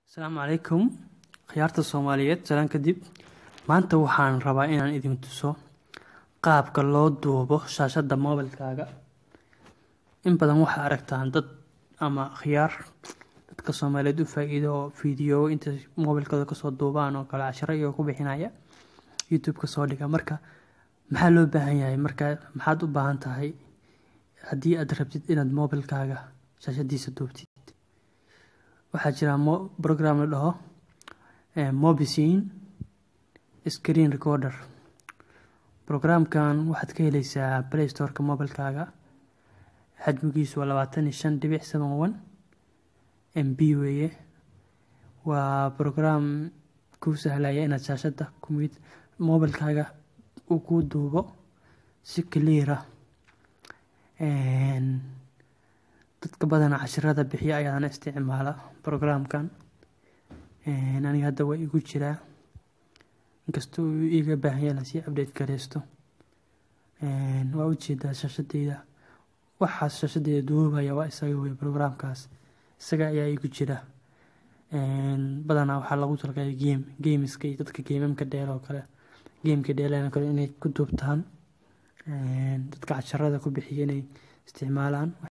asalaamu calaykum khiyaarta soomaaliyeed salaan kadib maanta waxaan rabaa inaan idin tuso qaabka loo duubo shaashadda moobilkaaga in badan waxaa aragtaan dad ama khiyaar dadka soomaaliyeed u faa-iido oo fiideo intay moobilkooda kasoo duubaan oo kale casharo iyagoo ku bixinaya youtube-ka soo dhiga marka maxaa loo baahan yahay marka maxaad u baahan tahay haddii aad rabtid inaad moobilkaaga shaashadiisa duubtid waxaa jira program la dhaho mobicine screen recorder programkan waxaad ka heleysaa play storeka mobilkaaga xajmigiisu waa labaatan iyo shan dhibic seven one m b weeye waa program kuu sahlaya inaad shaashadda kumid mobilkaaga uu kuu duubo si cleara dadka badana cashirada bixiya ayaana isticmaala programkan aniga hadda waa igu jiraa inkastoo uu iga baahan yahay lasii update gareysto waa ujeedaa shaashadeyda waxaas shaashadeyda duubaya waa isaga wey programkaas isaga ayaa igu jira badanaa waxaa lagu talgalay game gameska iyo dadka gamamka dheel oo kale gameka dheelan kale inay ku duubtaan dadka casharada ku bixiya inay isticmaalaan